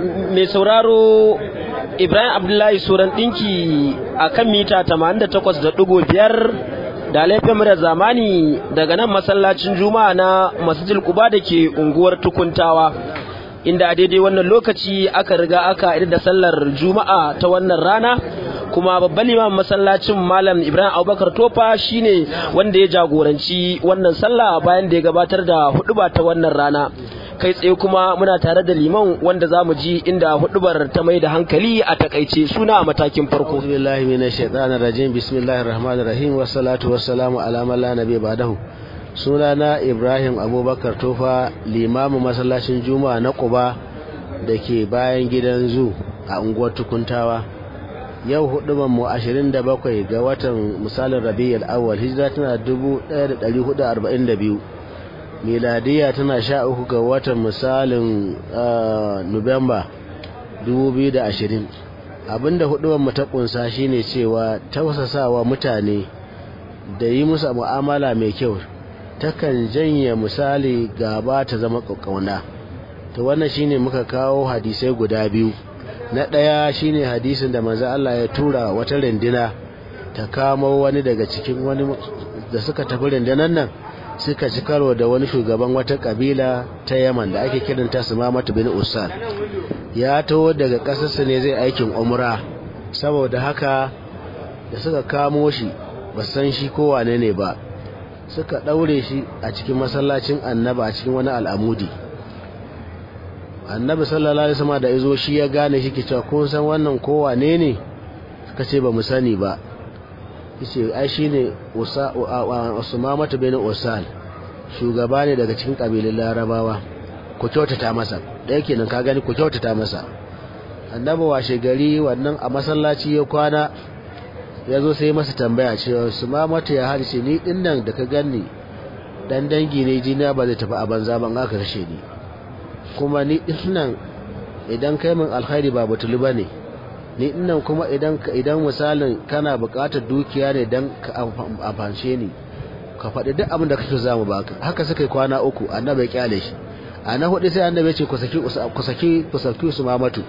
mai sauraro Ibrahim Abdullahi Suran ɗinki a kan mita 88.5 da laifin da zamani daga nan masallacin juma'a na masjid kuba da ke unguwar tukuntawa inda a daidai wannan lokaci aka riga aka idar da sallar juma'a ta wannan rana kuma babban limamin masallacin malam ibrahim abubakar tofa shine wanda ya jagoranci wannan sallah bayan da ya gabatar da huduba ta wannan rana kai tsaye kuma muna tare da liman wanda za mu ji inda hudubar ta mai da hankali a takaice suna a matakin farko billahi minash shaitanir rajim bismillahir rahmanir rahim wassalatu wassalamu ala man la nabiy ba'dahu sunana ibrahim abubakar tofa limamin masallacin juma'a na quba da ke bayan gidan zu a unguwar tukuntawa yau huduban mu 27 ga watan misalin rabiul awwal hijira tana 1442 miladiya tana 13 ga watan misalin nuwamba 2020 abinda huduban mu ta kunsa shine cewa tausasawa mutane da yi musu mu'amala mai kyau takan janye misali gaba ta zama kakkauna to wannan shine muka kawo hadisai guda biyu na ɗaya shine hadisin da manzo Allah ya tura wata rindina ta kamo wani daga cikin wani da suka tafi rindinan nan suka ci karo da wani shugaban wata kabila ta Yaman da ake kiranta Sumamatu bin Usal ya taho daga ƙasarsa ne zai aikin umra saboda haka da suka kamo shi ba san shi ko wane ne ba suka ɗaure shi a cikin masallacin annaba a cikin wani al'amudi annabi sallallahu alaihi wasallam da izo shi ya gane shi ke cewa kun san wannan ko wane ne suka ce ba mu sani ba yace ai shine usmamatu bin usal shugaba ne daga cikin kabilun larabawa ku kyautata masa da yake nan ka gani ku kyautata masa annabi washe gari wannan a masallaci ya kwana ya zo sai masa tambaya cewa usmamatu ya harshe ni dinnan da ka gani dan dangi ne jina ba zai tafi a banza ban aka kashe ni kuma ni dinnan idan kai min alkhairi ba batulu bane ni dinnan kuma idan idan misalin kana buƙatar dukiya ne dan ka amfanshe ni ka faɗi duk abin da kake za mu baka haka suka yi kwana uku annabi ya kyale shi a na hudu sai annabi ya ce ku saki ku saki ku saki su mamatu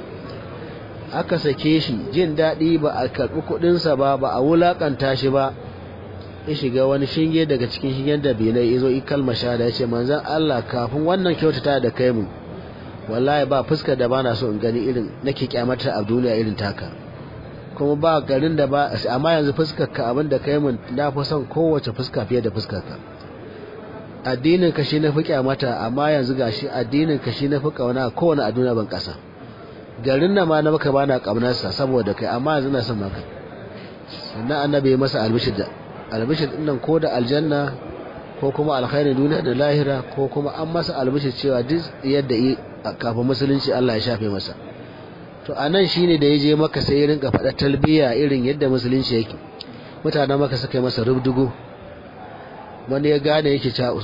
aka sake shi jin daɗi ba a karɓi kuɗinsa ba ba a wulaƙanta shi ba ya shiga wani shinge daga cikin shingen da benai ya zo yi kalmar shahada ya ce manzan Allah kafin wannan kyautata da kai mu wallahi ba fuskar da bana so in gani irin nake kyamata a duniya irin taka kuma ba garin da ba amma yanzu fuskar ka abin da kai mun na fi son kowace fuska fiye da fuskar ka addinin ka shi na fi kyamata amma yanzu gashi addinin ka shi na fi kauna kowane a duniya ban kasa garin nan ma na maka bana kaunarsa saboda kai amma yanzu na son maka sannan annabi ya masa albishir da albishir din nan ko da aljanna ko kuma alkhairin duniya da lahira ko kuma an masa albishir cewa duk yadda yi kafin musulunci Allah ya shafe masa to anan shine da yaje maka sai ya rinka faɗa talbiya irin yadda musulunci yake mutanen maka suka yi masa rubdugu wani ya gane yake cewa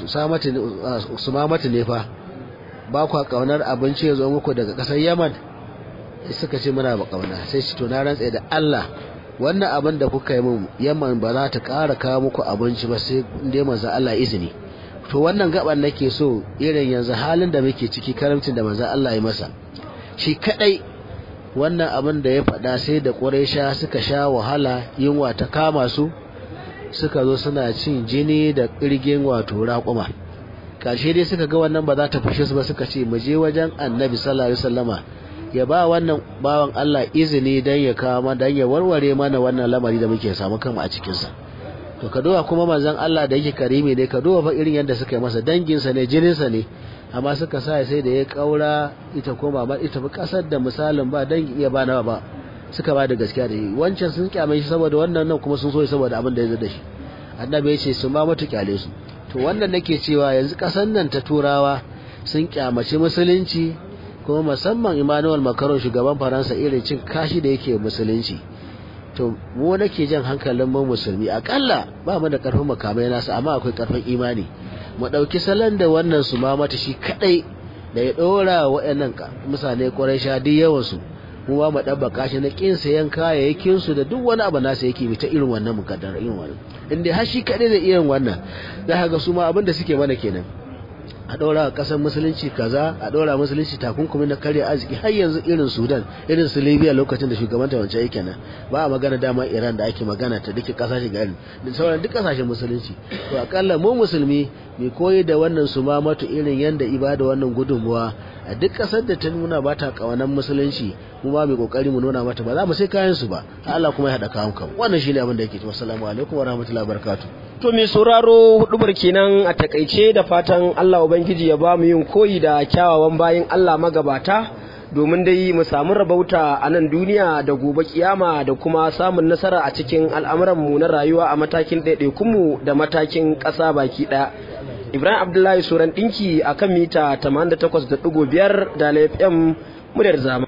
usmamatu ne fa ba kwa kaunar abinci ya zo muku daga ƙasar yaman suka ce muna ba kauna sai shi to na rantsa da Allah wannan abin da kuka yi min yamman ba za ta ƙara kawo muku abinci ba sai dai manzo Allah izini to wannan gaban nake so irin yanzu halin da muke ciki karamcin da manzo Allah ya masa shi kadai wannan abin da ya faɗa sai da Quraysha suka sha wahala yunwa ta kama su suka zo suna cin jini da kirgin wato raƙuma karshe dai suka ga wannan ba za ta fushe su ba suka ce mu je wajen Annabi sallallahu alaihi wasallama ya ba wannan bawan Allah izini dan ya kawo dan ya warware mana wannan lamari da muke samu kanmu a cikin sa to ka duba kuma manzon Allah da yake karimi ne ka duba fa irin yadda suka yi masa dangin sa ne jinin sa ne amma suka sa sai da ya kaura ita koma ba ita fi kasar da misalin ba dangi iya ba nawa ba suka ba da gaskiya da shi wancan sun kyame shi saboda wannan nan kuma sun so shi saboda abin da ya zo da shi annabi ya ce su ma mutu kyale su to wannan nake cewa yanzu kasar nan ta turawa sun kyamaci musulunci kuma musamman Emmanuel Macron shugaban Faransa irin cin kashi da yake musulunci to mu nake jan hankalin mu musulmi akalla ba mu da karfin makamai nasu amma akwai karfin imani mu dauki salon da wannan su ma mata shi kadai da ya dora waɗannan mutane kwarai sha duk yawan su mu ba mu dabbaka shi na kin sayan kayayyakin su da duk wani abu nasa yake bi ta irin wannan mukaddar irin wannan in dai har shi kadai da irin wannan za ka ga su ma abin da suke mana kenan a ɗora a ƙasar musulunci kaza a ɗora musulunci takunkumi na karya arziki har yanzu irin sudan irin su libya lokacin da shugaban wancan yake nan ba a magana dama iran da ake magana ta duka ƙasashe garin da sauran duk ƙasashen musulunci to akalla mu musulmi mai koyi da wannan su ma matu irin yanda ibada wannan gudunmuwa a duk ƙasar da ta nuna ba ta ƙawanan musulunci mu ba mai kokari mu nuna mata ba za mu sai kayan su ba Allah kuma ya haɗa kawo kan wannan shine abin da yake cewa assalamu alaikum wa rahmatullahi wa barakatuh To mai sauraro hudubar kenan a takaice da fatan Allah Ubangiji ya ba mu yin koyi da kyawawan bayin Allah magabata domin dai mu samu rabauta a nan duniya da gobe kiyama da kuma samun nasara a cikin al'amuranmu na rayuwa a matakin ɗaiɗaikunmu da matakin ƙasa baki ɗaya. Ibrahim Abdullahi Suran ɗinki a kan mita 88.5 da FM muryar zama.